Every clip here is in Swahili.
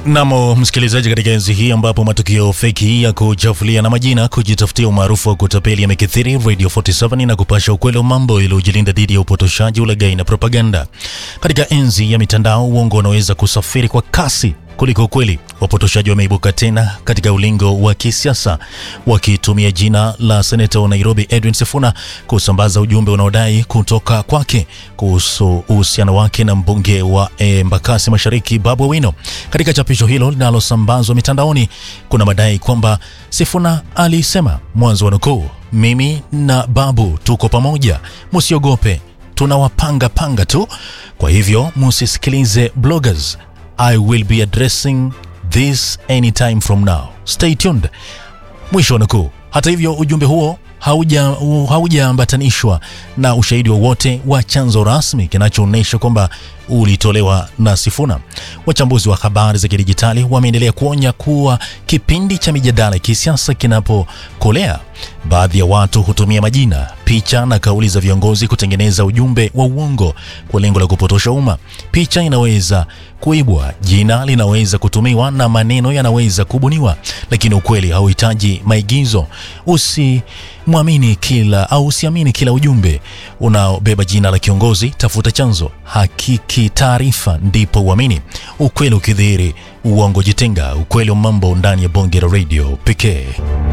Namo msikilizaji, katika enzi hii ambapo matukio feki ya kuchafulia na majina kujitafutia umaarufu wa kutapeli yamekithiri, Radio 47 na kupasha ukweli wa mambo ili ujilinda dhidi ya upotoshaji, ulaghai na propaganda. Katika enzi ya mitandao, uongo unaweza kusafiri kwa kasi kuliko ukweli. Wapotoshaji wameibuka tena katika ulingo wa kisiasa wakitumia jina la seneta wa Nairobi Edwin Sifuna kusambaza ujumbe unaodai kutoka kwake kuhusu uhusiano wake na mbunge wa Embakasi Mashariki Babu Owino. Katika chapisho hilo linalosambazwa mitandaoni, kuna madai kwamba Sifuna alisema, mwanzo wa nukuu, mimi na Babu tuko pamoja, musiogope, tunawapanga panga tu, kwa hivyo musisikilize bloggers I will be addressing this anytime from now. Stay tuned. Mwisho wa nukuu. Hata hivyo, ujumbe huo haujaambatanishwa na ushahidi wowote wa, wa chanzo rasmi kinachoonyesha kwamba ulitolewa na Sifuna. Wachambuzi wa habari za kidijitali wameendelea kuonya kuwa kipindi cha mijadala ya kisiasa kinapokolea, baadhi ya watu hutumia majina, picha na kauli za viongozi kutengeneza ujumbe wa uongo kwa lengo la kupotosha umma. Picha inaweza kuibwa, jina linaweza kutumiwa na maneno yanaweza kubuniwa, lakini ukweli hauhitaji maigizo. Usimwamini kila au usiamini kila ujumbe unaobeba jina la kiongozi. Tafuta chanzo, hakiki taarifa, ndipo uamini. Ukweli ukidhihiri, uongo jitenga. Ukweli wa mambo ndani ya bonge la radio pekee.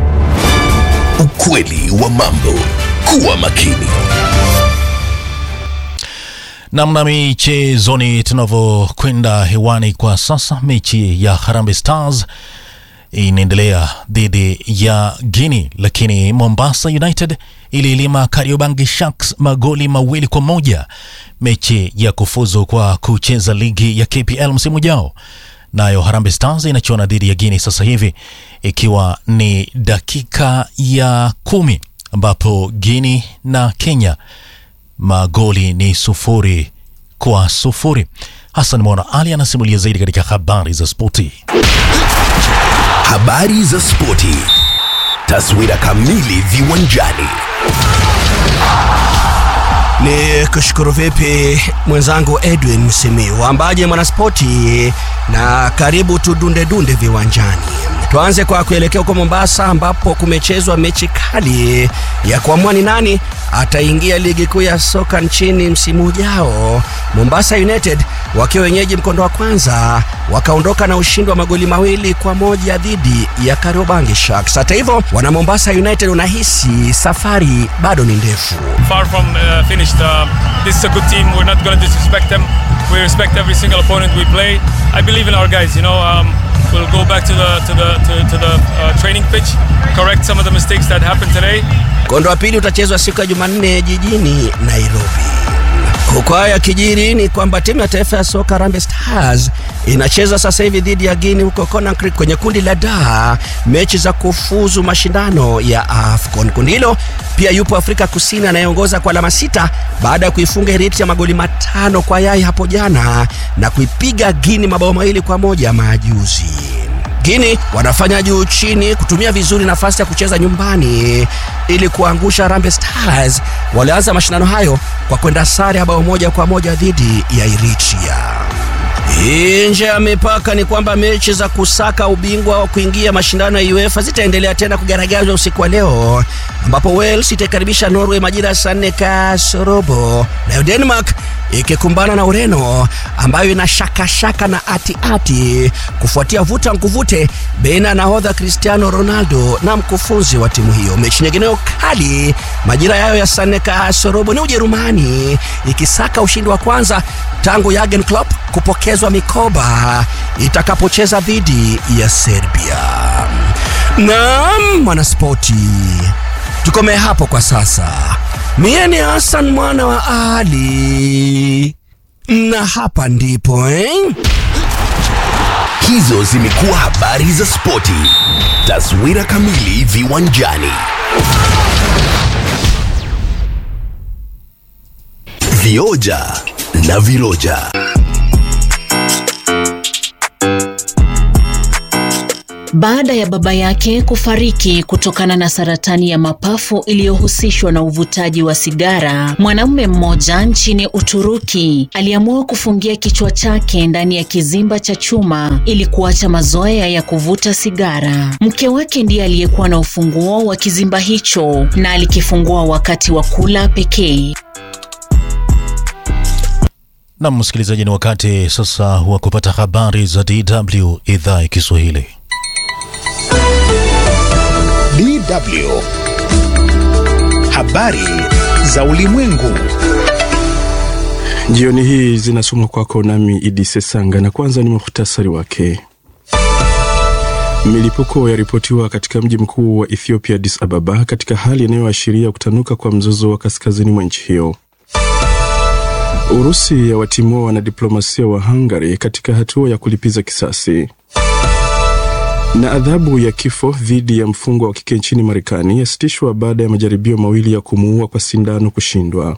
Ukweli wa mambo. Kuwa makini. Namna michezoni, tunavyokwenda hewani kwa sasa, mechi ya Harambee Stars inaendelea dhidi ya Guinea, lakini Mombasa United iliilima Kariobangi Sharks magoli mawili kwa moja mechi ya kufuzu kwa kucheza ligi ya KPL msimu ujao. Nayo Harambee Stars inachuana dhidi ya Guinea sasa hivi ikiwa ni dakika ya kumi ambapo Guinea na Kenya magoli ni sufuri kwa sufuri. Hassan Mwana Ali anasimulia zaidi katika habari za spoti. Habari za spoti, taswira kamili viwanjani. Ni kushukuru vipi mwenzangu Edwin Simiu, ambaje mwanaspoti, na karibu tudunde dunde viwanjani. Tuanze kwa kuelekea huko Mombasa ambapo kumechezwa mechi kali ya kuamua ni nani ataingia ligi kuu ya soka nchini msimu ujao. Mombasa United wakiwa wenyeji mkondo wa kwanza wakaondoka na ushindi wa magoli mawili kwa moja dhidi ya Kariobangi Sharks. Hata hivyo, wana Mombasa United unahisi safari bado ni ndefu. Far from uh, finished. Uh, this is a good team. We're not going to disrespect them. We respect every single opponent we play. I believe in our guys. You know, um, we'll go back to the to the to, to the uh, training pitch, correct some of the mistakes that happened today. Mkondo wa pili utachezwa siku ya Jumanne jijini Nairobi. Huko haya kijiri ni kwamba timu ya taifa ya soka Harambee Stars inacheza sasa hivi dhidi ya Guinea huko Conakry kwenye kundi la D, mechi za kufuzu mashindano ya AFCON. Kundi hilo pia yupo Afrika Kusini anayeongoza kwa alama sita baada ya kuifunga Eritrea magoli matano kwa yai hapo jana na kuipiga Guinea mabao mawili kwa moja majuzi. Guinea wanafanya juu chini kutumia vizuri nafasi ya kucheza nyumbani ili kuangusha Harambee Stars. Walianza mashindano hayo kwa kwenda sare ya bao moja kwa moja dhidi ya Eritrea. Nje ya mipaka ni kwamba mechi za kusaka ubingwa wa kuingia mashindano ya UEFA zitaendelea tena kugaragazwa usiku wa leo, ambapo Wales itaikaribisha Norway majira ya saa nne kasorobo, nayo Denmark ikikumbana na Ureno ambayo ina shakashaka na atiati kufuatia vuta nkuvute baina ya nahodha Cristiano Ronaldo na mkufunzi wa timu hiyo. Mechi nyingineyo kali majira yayo ya saa nne kasorobo ni Ujerumani ikisaka ushindi wa kwanza tangu Jurgen Klopp kupokezwa mikoba itakapocheza dhidi ya Serbia. Naam, mwanaspoti, tukomee hapo kwa sasa. Mie ni Hassan mwana wa Ali na hapa ndipo eh? Hizo zimekuwa habari za spoti, taswira kamili viwanjani. Vioja na viroja. baada ya baba yake kufariki kutokana na saratani ya mapafu iliyohusishwa na uvutaji wa sigara. Mwanamume mmoja nchini Uturuki aliamua kufungia kichwa chake ndani ya kizimba cha chuma ili kuacha mazoea ya kuvuta sigara. Mke wake ndiye aliyekuwa na ufunguo wa kizimba hicho na alikifungua wakati wa kula pekee. Na msikilizaji, ni wakati sasa wa kupata habari za DW idhaa ya Kiswahili. DW. Habari za ulimwengu. Jioni hii zinasomwa kwako nami Idi Sesanga, na kwanza ni muhtasari wake. Milipuko yaripotiwa katika mji mkuu wa Ethiopia, Addis Ababa, katika hali inayoashiria kutanuka kwa mzozo wa kaskazini mwa nchi hiyo. Urusi yawatimua wanadiplomasia wa Hungary katika hatua ya kulipiza kisasi. Na adhabu ya kifo dhidi ya mfungwa wa kike nchini Marekani yasitishwa baada ya majaribio mawili ya kumuua kwa sindano kushindwa.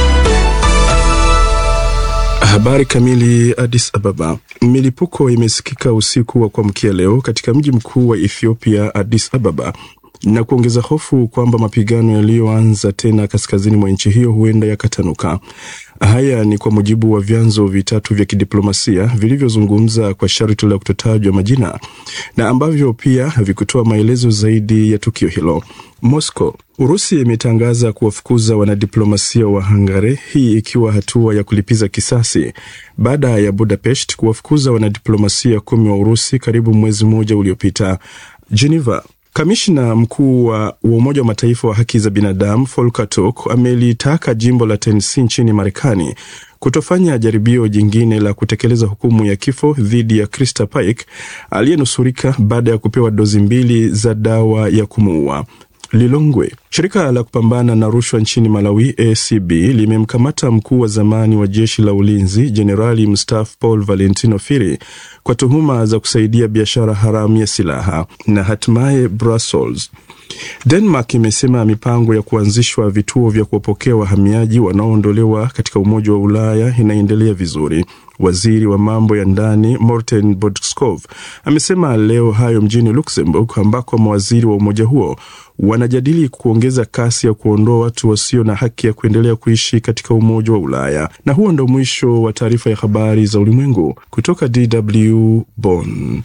Habari kamili. Addis Ababa. Milipuko imesikika usiku wa kuamkia leo katika mji mkuu wa Ethiopia, Addis Ababa, na kuongeza hofu kwamba mapigano yaliyoanza tena kaskazini mwa nchi hiyo huenda yakatanuka. Haya ni kwa mujibu wa vyanzo vitatu vya kidiplomasia vilivyozungumza kwa sharti la kutotajwa majina na ambavyo pia havikutoa maelezo zaidi ya tukio hilo. Moscow. Urusi imetangaza kuwafukuza wanadiplomasia wa Hungary, hii ikiwa hatua ya kulipiza kisasi baada ya Budapest kuwafukuza wanadiplomasia kumi wa Urusi karibu mwezi mmoja uliopita. Geneva. Kamishna mkuu wa Umoja wa Mataifa wa haki za binadamu Volker Turk amelitaka jimbo la Tennessee nchini Marekani kutofanya jaribio jingine la kutekeleza hukumu ya kifo dhidi ya Krista Paik aliyenusurika baada ya kupewa dozi mbili za dawa ya kumuua. Lilongwe. Shirika la kupambana na rushwa nchini Malawi ACB limemkamata mkuu wa zamani wa jeshi la ulinzi jenerali mstaafu Paul Valentino Firi kwa tuhuma za kusaidia biashara haramu ya silaha. Na hatimaye Brussels. Denmark imesema mipango ya kuanzishwa vituo vya kuwapokea wahamiaji wanaoondolewa katika Umoja wa Ulaya inaendelea vizuri. Waziri wa mambo ya ndani Morten Bodskov amesema leo hayo mjini Luxembourg, ambako mawaziri wa umoja huo wanajadili kuongeza kasi ya kuondoa watu wasio na haki ya kuendelea kuishi katika Umoja wa Ulaya. Na huo ndo mwisho wa taarifa ya habari za ulimwengu kutoka DW Bonn.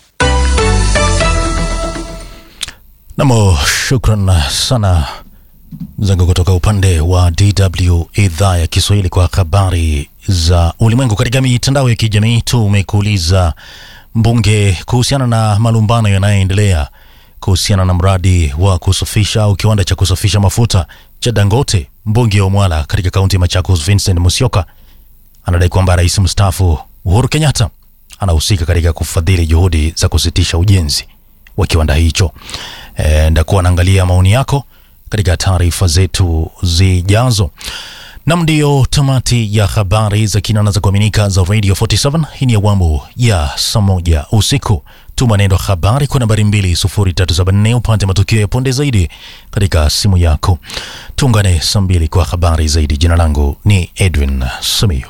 Namo, shukran sana zangu kutoka upande wa DW idhaa ya Kiswahili kwa habari za ulimwengu. Katika mitandao ya kijamii tumekuuliza mbunge kuhusiana na malumbano yanayoendelea kuhusiana na mradi wa kusafisha au kiwanda cha kusafisha mafuta cha Dangote. Mbunge wa Mwala katika kaunti ya Machakos Vincent Musyoka anadai kwamba rais mstaafu Uhuru Kenyatta anahusika katika kufadhili juhudi za kusitisha ujenzi wa kiwanda hicho. E, ndakuwa naangalia maoni yako katika taarifa zetu zijazo. Nam, ndiyo tamati ya habari za kina na za kuaminika za Radio 47. Hii ni awamu ya saa moja usiku. Tuma neno habari kwa nambari 20374 upate matukio ya punde zaidi katika simu yako. Tuungane saa mbili kwa habari zaidi. Jina langu ni Edwin Simiyu.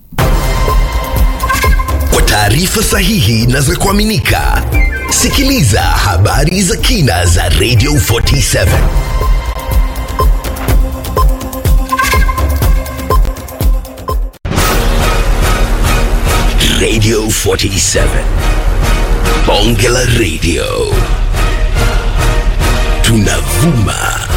Kwa taarifa sahihi na za kuaminika, sikiliza habari za kina za Radio 47. Radio 47. Bonge la Radio. Tunavuma